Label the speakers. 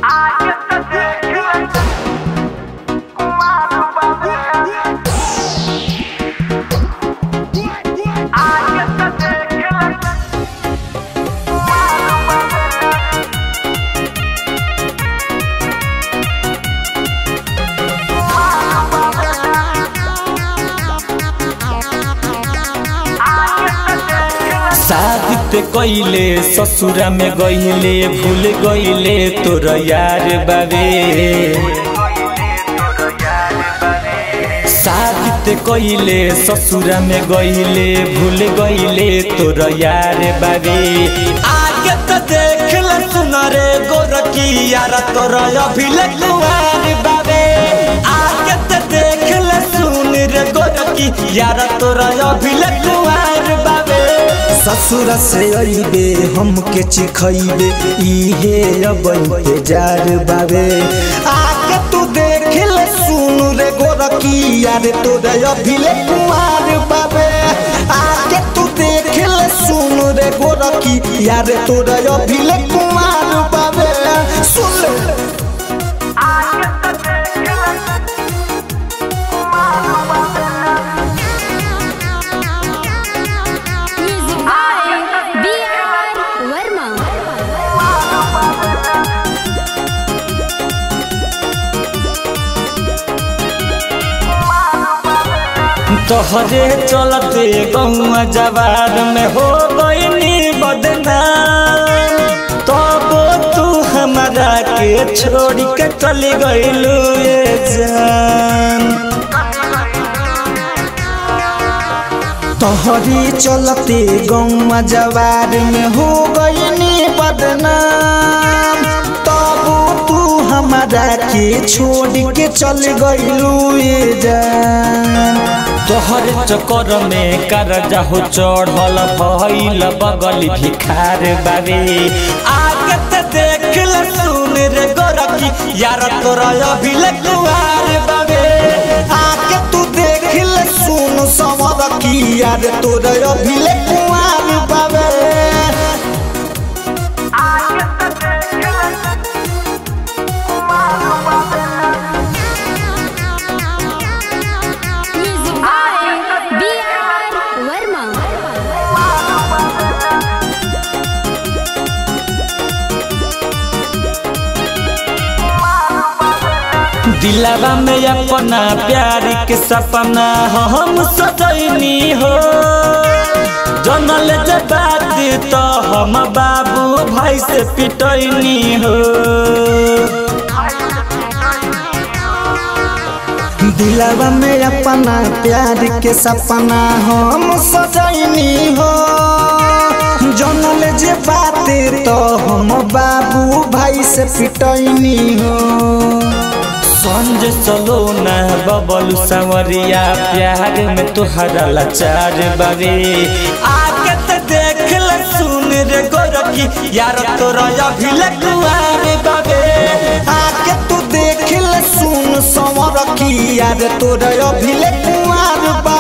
Speaker 1: साबित कइले ससुरा में गइले भूल गइले तोर यार बाबे साबित कइले ससुरा में गइले भूल गइले तोर यार बाबे आगे तो देख ल सुन रे गोरकी यार तोर अभिले कुआर बाबे आगे तो देख ल सुन रे गोरकी यार तोर अभिले कुआर बाबे
Speaker 2: ससुर से अइबे हमके चिखइबे इहे अब इंतजार बाबे आके तू देख ले सुन रे गोरकी यार तोरे अभिले कुमार बाबे आके तू देख ले सुन रे गोरकी यार तोरे अभिले कुमार बाबे सुन ले
Speaker 3: Music by B.R. Verma.
Speaker 1: तोहरे चलते गौआ जवार में हो गईनी बदनाम तब तू हमारा के छोड़ के चली गईलू ये जान
Speaker 2: तोहरी चलते गौवा जवार में हो गईनी बदनाम तब तू हमारा के छोड़ के चल गईलू ये जान
Speaker 1: तोहर चक्कर में करजा हो चढ़ल भइल बगल भिखार बाबे आगे ते देख ल सुन रे गोरकी यार तोरा अभिले कुआर बाबे
Speaker 2: आके तू देख ले सुन समर की यार तोरे अभिले कुआर बाबे
Speaker 3: Music by B.R. Verma.
Speaker 1: दिलावा में अपना प्यार के सपना हम सजैनी हो जनल जब बात तो हम बाबू भाई से पिटैनी हो
Speaker 2: दिलवा में अपना प्यार के सपना हम सजैनी हो जनल जे बात तो हम बाबू भाई से पिटैनी हो
Speaker 1: संज चलो ना बबलू संवरिया प्यार में तुहरा लाचार बाबे आगे तो देख ल सुन रे गोरकी यार तोरा अभिले कुआर बाबे
Speaker 2: आके तू देख ले सुन समर की यार तोरे अभिले कुआर बा